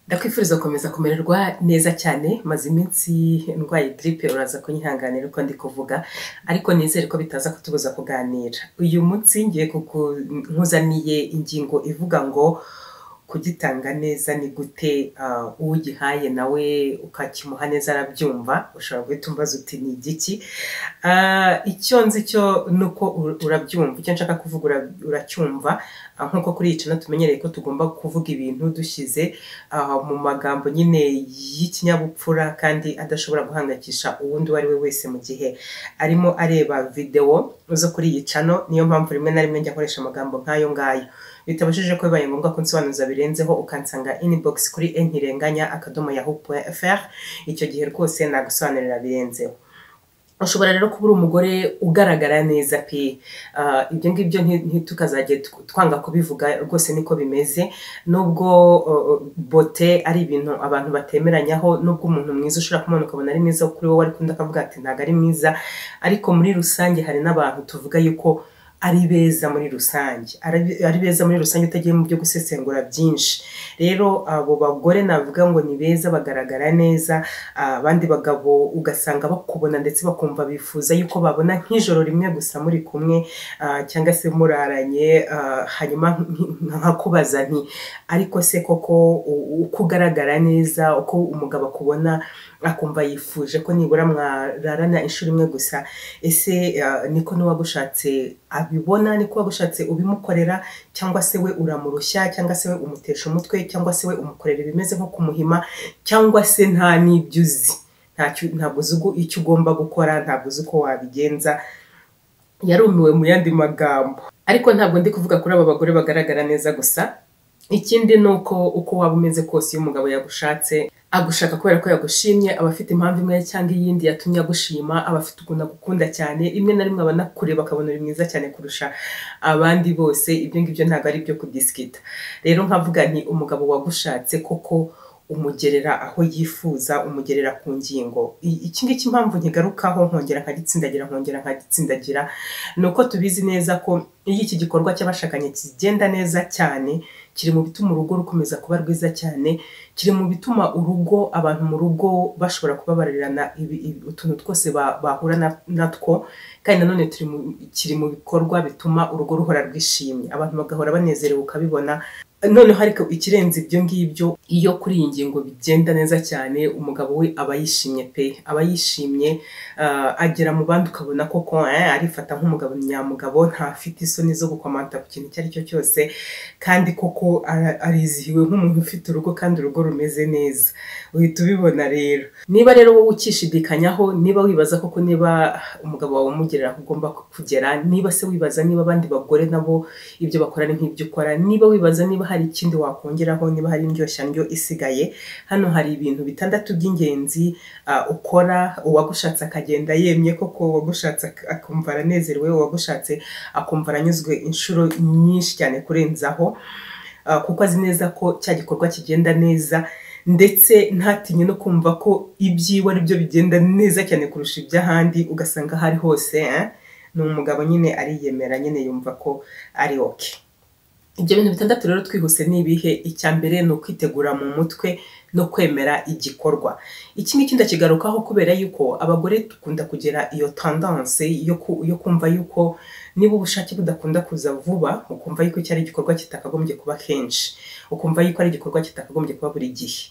ndakwifuriza gukomeza kumererwa neza cyane maze iminsi ndwaye diripe uraza kunyihanganira uko ndi kuvuga ariko nizere ko bitaza kutubuza kuganira uyu munsi ngiye nkuzaniye ingingo ivuga ngo kugitanga neza ni gute ah, ugihaye nawe ukakimuha neza arabyumva ushobora guhita umbaza uti ni igiki Ah, icyo nzi cyo ni uko ur- urabyumva icyo nshaka kuvuga ura- uracyumva Ah, nk'uko kuri iyi cana tumenyereye ko tugomba kuvuga ibintu dushyize ah, mu magambo nyine y'ikinyabupfura kandi adashobora guhangayikisha uwundi uwo ari we wese mu gihe arimo areba videwo zo kuri iyi cano niyo mpamvu rimwe na rimwe njya nkoresha amagambo nk'ayo ngayo bitabashije ko bibaye ngombwa ko nsobanuza birenzeho ukansanga inbox kuri entirenganya akadomo yahoo fr icyo gihe rwose nagusobanurira birenzeho ushobora rero kuba uri umugore ugaragara neza pe Ah, ibyo ngibyo nti- ntitukazajye tw- twanga kubivuga rwose niko bimeze nubwo uh, bote ari ibintu abantu batemeranyaho nubwo umuntu mwiza ushobora kumubona ukabona ari mwiza kuri wowe ariko undi akavuga ati ntabwo ari mwiza ariko muri rusange hari n'abantu tuvuga yuko ari beza muri rusange Ari- ari beza muri rusange utagiye mu byo gusesengura byinshi rero abo bagore navuga ngo ni beza bagaragara neza ah, abandi bagabo ugasanga bakubona ndetse bakumva bifuza yuko babona nk'ijoro rimwe gusa muri kumwe ah, cyangwa se muraranye ah, hanyuma nk- nkakubaza nti ariko se koko u- uko ugaragara neza uko umugabo akubona akumva yifuje ko nibura mwararana inshuro imwe gusa ese ah, niko n'uwagushatse abibona niko wagushatse ubimukorera cyangwa se we uramurushya cyangwa se we umutesha umutwe cyangwa se we umukorera ibimeze nko kumuhima cyangwa se nta n'ibyo uzi Ntacyo- ntabwo uzi ugu- icyo ugomba gukora ntabwo uzi uko wabigenza yarumiwe mu yandi magambo ariko ntabwo ndi kuvuga kuri aba bagore bagaragara neza gusa ikindi ni uko uko waba umeze kose iyo umugabo yagushatse agushaka kubera ko yagushimye aba afite impamvu imwe cyangwa iyindi yatumye agushima aba afite ukuntu agukunda cyane rimwe na rimwe aba anakureba akabona uri mwiza cyane kurusha abandi bose ibyo ngibyo ntabwo ari ibyo kudisikita rero nkavuga nti umugabo wagushatse koko umugerera aho yifuza umugerera ku ngingo I- iki ngiki impamvu nkigarukaho nkongera nkagitsindagira nkongera nkagitsindagira ni uko tubizi neza ko iyo iki gikorwa cy'abashakanye kigenda neza cyane kiri mu bituma urugo rukomeza kuba rwiza cyane kiri mu bituma urugo abantu mu rugo bashobora kubabarirana ibi- ibi- utuntu twose ba- bahura na- natwo kandi nanone turi mu, kiri mu bikorwa bituma urugo ruhora rwishimye abantu bagahora banezerewe ukabibona noneho ariko ikirenze ibyo ngibyo iyo kuri iyi ngingo bigenda neza cyane umugabo we aba yishimye pe aba yishimye ah, agera mu bandi ukabona koko eh, arifata nk'umugabo nyamugabo ntafite isoni zo gukomanta ku kintu icyo ari cyo cyose kandi koko ara- arizihiwe nk'umuntu ufite urugo kandi urugo rumeze neza uhita ubibona rero niba rero wowe ukishidikanyaho niba wibaza koko niba umugabo wawe umugerera aho ugomba kugera niba se wibaza niba abandi bagore nabo ibyo bakora ni nk'ibyo ukora niba wibaza niba hari ikindi wakongeraho niba hari indyoshyanryo isigaye hano hari ibintu bitandatu by'ingenzi ah, ukora uwagushatse akagenda yemye koko uwagushatse ak- akumva aranezerewe uwagushatse akumva aranyuzwe inshuro nyinshi cyane kurenzaho ah, kuko azi neza ko cya gikorwa kigenda neza ndetse ntatinye no kumva ko ibyiwe ari byo bigenda neza cyane kurusha iby'ahandi ugasanga aho ari hose eh, ni umugabo nyine ariyemera nyine yumva ko ari oke ibyo bintu bitandatu rero twihuse ni ibihe icya mbere ni ukwitegura mu mutwe no kwemera igikorwa iki ngiki ndakigarukaho kubera yuko abagore dukunda kugira iyo tendance yo ku- yo kumva yuko niba ubushake budakunda kuza vuba ukumva yuko iki ari igikorwa kitakagombye kuba kenshi ukumva yuko ari igikorwa kitakagombye kuba buri gihe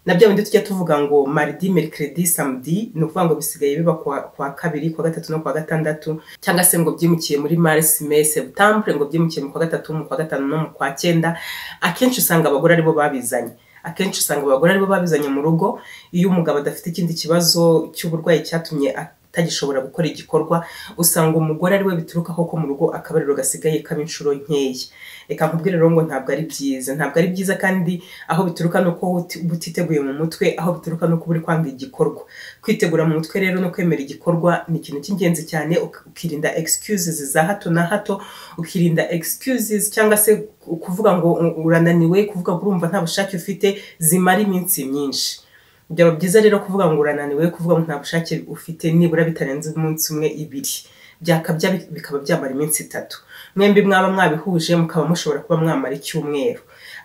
na bya bindi tujya tuvuga ngo maridi merikiredi samedi ni ukuvuga ngo bisigaye biba kuwa kuwa kabiri kuwa gatatu no kuwa gatandatu cyangwa se ngo byimukiye muri marisi me seputambure ngo byimukiye mu kwa gatatu mu kwa gatanu no mu kwa cyenda akenshi usanga abagore aribo babizanye akenshi usanga abagore aribo babizanye mu rugo iyo umugabo adafite ikindi kibazo cy'uburwayi cyatumye atagishobora gukora igikorwa usanga umugore ariwe biturukaho ko mu rugo akabariro gasigaye kaba inshuro nkeya reka nkubwire rero ngo ntabwo ari byiza ntabwo ari byiza kandi aho bituruka ni uko uti- uba utiteguye mu mutwe aho bituruka ni uko uba uri kwanga igikorwa kwitegura mu mutwe rero no kwemera igikorwa ni ikintu cy'ingenzi cyane uk- ukirinda excuses za hato na hato ukirinda excuses cyangwa se ku- kuvuga ngo u- urananiwe kuvuga ngo urumva nta bushake ufite zimara iminsi myinshi byaba byiza rero kuvuga ngo urananiwe kuvuga ngo nta bushake ufite nibura bitarenze umunsi umwe ibiri byakabya bi- bikaba byamara iminsi itatu mwembi mwaba mwabihuje mukaba mushobora kuba mwamara icyumweru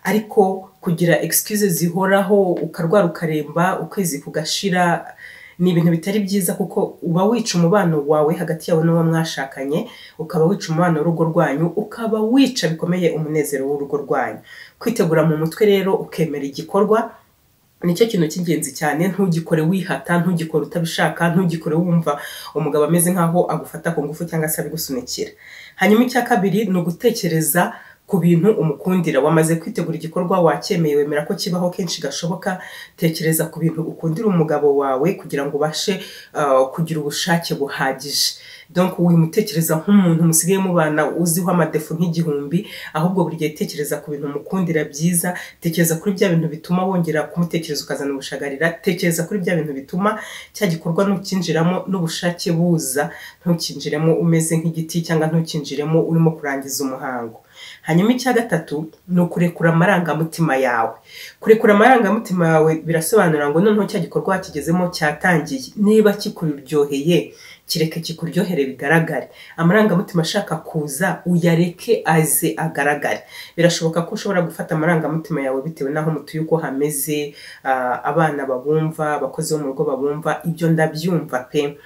ariko kugira excuse zihoraho ukarwara ukaremba ukwezi kugashira ni ibintu bitari byiza kuko uba wica umubano wawe hagati yawe n'uwo mwashakanye ukaba wica umubano w'urugo rwanyu ukaba wica bikomeye umunezero w'urugo rwanyu kwitegura mu mutwe rero ukemera igikorwa nicyo kintu cy'ingenzi cyane ntugikore wihata ntugikore utabishaka ntugikore wumva umugabo ameze nk'aho agufata ku ngufu cyangwa se ari gusunikira hanyuma icya kabiri ni ugutekereza ku bintu umukundira wamaze kwitegura igikorwa wacyemeye wemera ko kibaho kenshi gashoboka tekereza ku bintu ukundira umugabo wawe kugira ngo ubashe uh, kugira ubushake buhagije donc wimutekereza nk'umuntu musigaye mubana uziho amadefu nk'igihumbi ahubwo buri gihe tekereza ku bintu umukundira byiza tekereza kuri bya bintu bituma wongera kumutekereza ukazana ubushagarira tekereza kuri bya bintu bituma cya gikorwa ntukinjiramo n'ubushake buza ntukinjiremo umeze nk'igiti cyangwa ntukinjiremo urimo kurangiza umuhango hanyuma icya gatatu ni ukurekura amarangamutima yawe kurekura amarangamutima yawe birasobanura ngo noneho cya gikorwa wakigezemo cyatangiye niba kikuryoheye kireke kikuryohere bigaragare amarangamutima ashaka kuza uyareke aze agaragare birashoboka ko ushobora gufata amarangamutima yawe bitewe n'aho mutuye uko hameze abana babumva abakozi bo mu rugo babumva ibyo ndabyumva pe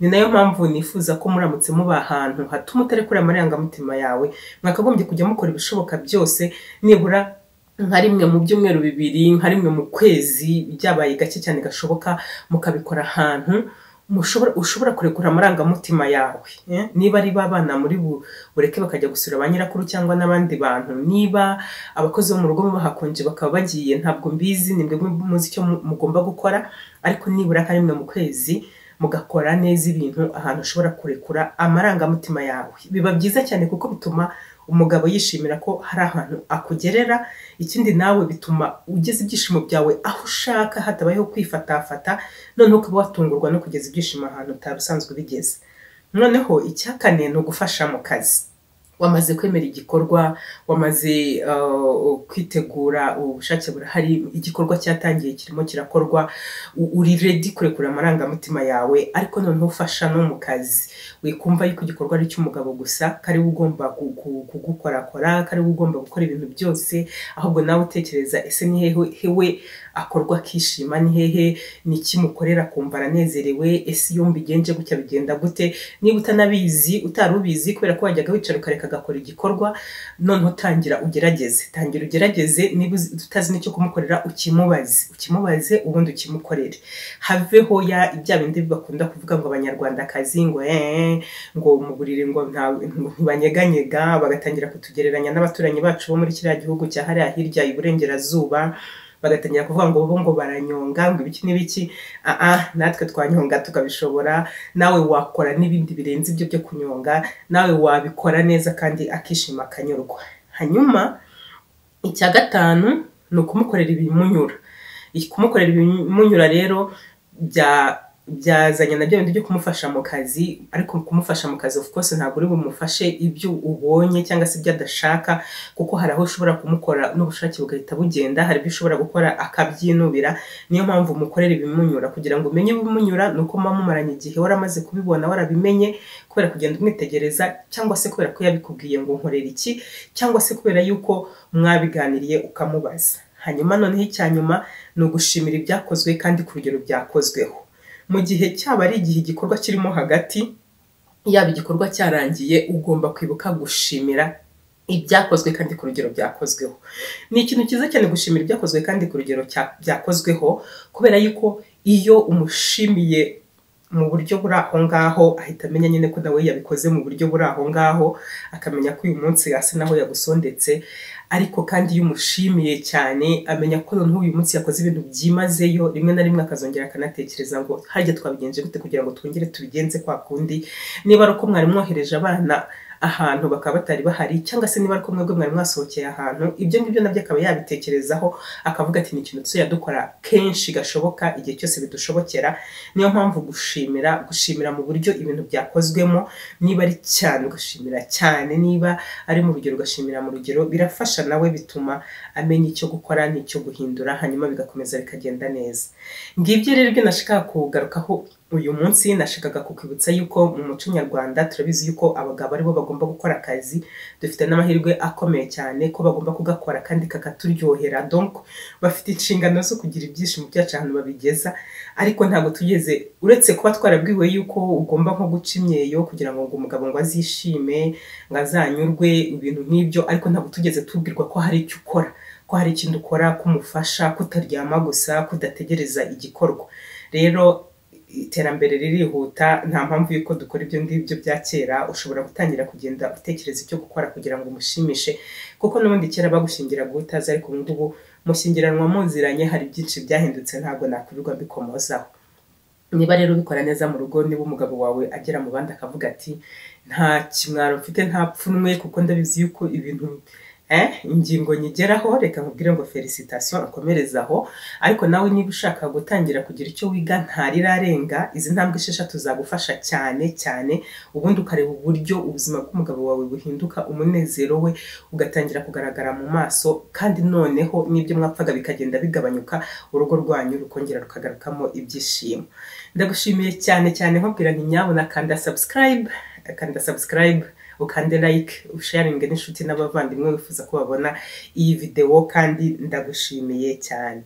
ni nayo mpamvu nifuza ko muramutse muba ahantu hatuma utarekura amarangamutima yawe mwakagombye kujya mukora ibishoboka byose nibura nka rimwe mu byumweru bibiri nka rimwe mu kwezi byabaye gake cyane gashoboka mukabikora ahantu ushobora kurekura amarangamutima yawe niba ari abana muri bureke bakajya gusura ba nyirakuru cyangwa n'abandi bantu niba abakozi bo mu rugo bahakonje bakaba bagiye ntabwo mbizi ni mwebwe muzi icyo mugomba gukora ariko nibura nka rimwe mu kwezi mugakora neza ibintu ahantu ushobora kurekura amarangamutima yawe biba byiza cyane kuko bituma umugabo yishimira ko hari ahantu akugerera ikindi nawe bituma ugeza ibyishimo byawe aho ushaka hatabayeho kwifatafata noneho ukaba watungurwa no kugeza ibyishimo ahantu utari usanzwe ubigeze noneho icya kane ni ugufasha mu kazi wamaze kwemera igikorwa wamaze kwitegura ubushake burahari igikorwa cyatangiye kirimo kirakorwa uri redi kurekura amarangamutima yawe ariko noneho ufasha no mu kazi wikumva yuko igikorwa ari icy'umugabo gusa kari we ugomba kugukorakora kari we ugomba gukora ibintu byose ahubwo nawe utekereza ese ni hehe akorwa akishima ni hehe ni kimukorera kumva aranezerewe ese iyo mbigenje gutya bigenda gute niba utanabizi utari ubizi kubera ko wajyaga wicara ukareka agakora igikorwa noneho utangira ugerageze tangira ugerageze niba utazi n'icyo kumukorera ukimubaze ukimubaze ubundi ukimukorere haveho ya bya bindi bakunda kuvuga ngo abanyarwandakazi ngo eee ngo muburire ngo ntibanyeganyega bagatangira kutugereranya n'abaturanyi bacu bo muri kiriya gihugu cya hariya hirya iburengerazuba bagatangira kuvuga ngo bo ngo baranyonga ngo ibiki n'ibiki aha natwe twanyonga tukabishobora nawe wakora n'ibindi birenze ibyo byo kunyonga nawe wabikora neza kandi akishima akanyurwa hanyuma icya gatanu ni ukumukorera ibimunyura kumukorera ibimunyura rero bya byazanye na byo bintu byo kumufasha mu kazi ariko kumufasha mu kazi of course ntabwo uri bumufashe ibyo ubonye cyangwa se ibyo adashaka kuko hari aho ushobora kumukora n'ubushake bugahita bugenda hari ibyo ushobora gukora akabyinubira niyo mpamvu umukorera ibimunyura kugira ngo umenye ibimunyura ni uko muba mumaranye igihe waramaze kubibona warabimenye kubera kugenda umwitegereza cyangwa se kubera ko yabikubwiye ngo nkorera iki cyangwa se kubera yuko mwabiganiriye ukamubaza hanyuma noneho icya nyuma ni ugushimira ibyakozwe kandi ku rugero byakozweho mu gihe cyaba ari igihe igikorwa kirimo hagati yaba igikorwa cyarangiye ugomba kwibuka gushimira ibyakozwe kandi ku rugero byakozweho ni ikintu cyiza cyane gushimira ibyakozwe kandi ku rugero byakozweho kubera yuko iyo umushimiye mu buryo buri aho ngaho ahita amenya nyine ko nawe yabikoze mu buryo buri aho ngaho akamenya ko uyu munsi asa naho yagusondetse ariko kandi iyo umushimiye cyane amenya ko noneho uyu munsi yakoze ibintu byimazeyo rimwe na rimwe akazongera akanatekereza ngo harya twabigenje gute kugira ngo twongere tubigenze kwa kundi niba ari uko mwari mwohereje abana ahantu bakaba batari bahari cyangwa se niba ari ko mwebwe mwari mwasohokeye ahantu ibyo ngibyo nabyo akaba yabitekerezaho akavuga ati ni ikintu tuzajya dukora kenshi gashoboka igihe cyose bidushobokera niyo mpamvu gushimira gushimira mu buryo ibintu byakozwemo niba ari cyane ugashimira cyane niba ari mu rugero ugashimira mu rugero birafasha nawe bituma amenya icyo gukora n'icyo guhindura hanyuma bigakomeza bikagenda neza ngibyo rero ibyo nashaka kugarukaho uyu munsi nashakaga kukwibutsa yuko mu muco nyarwanda turabizi yuko abagabo aribo bagomba gukora akazi dufite n'amahirwe akomeye cyane ko bagomba kugakora kandi kakaturyohera donc bafite inshingano zo kugira ibyishimo byacu ahantu babigeza ariko ntabwo tugeze uretse kuba twarabwiwe yuko ugomba nko guca imyeyo kugira ngo umugabo ngo azishime ngo azanyurwe ibintu nk'ibyo ariko ntabwo tugeze tubwirwa ko hari icyo ukora ko hari ikintu ukora kumufasha kutaryama gusa kudategereza igikorwa rero iterambere ririhuta nta mpamvu y'uko dukora ibyo ngibyo bya kera ushobora gutangira kugenda utekereza icyo gukora kugira ngo umushimishe kuko n'ubundi kera bagushingiraga utazi ariko ubu ngubu mushingiranwa muziranye hari byinshi byahindutse ntabwo nakwirwa mbikomozaho niba rero ubikora neza mu rugo niba umugabo wawe agera mu bandi akavuga ati nta kimwaro mfite nta pfunwe kuko ndabizi yuko ibintu ingingo nyigeraho reka nkubwire ngo felicitasiyo akomereza aho ariko nawe niba ushaka gutangira kugira icyo wiga ntarirarenga izi ntambwe esheshatu zagufasha cyane cyane ubundi ukareba uburyo ubuzima bw'umugabo wawe buhinduka umunezero we ugatangira kugaragara mu maso kandi noneho n'ibyo mwapfaga bikagenda bigabanyuka urugo rwanyu rukongera rukagarukamo ibyishimo ndagushimiye cyane cyane nkubwira ntinyabona kanda sabusikarayibe kanda sabusikarayibe ukande like usharinge n'inshuti n'abavandimwe wifuza ko babona iyi videwo kandi ndagushimiye cyane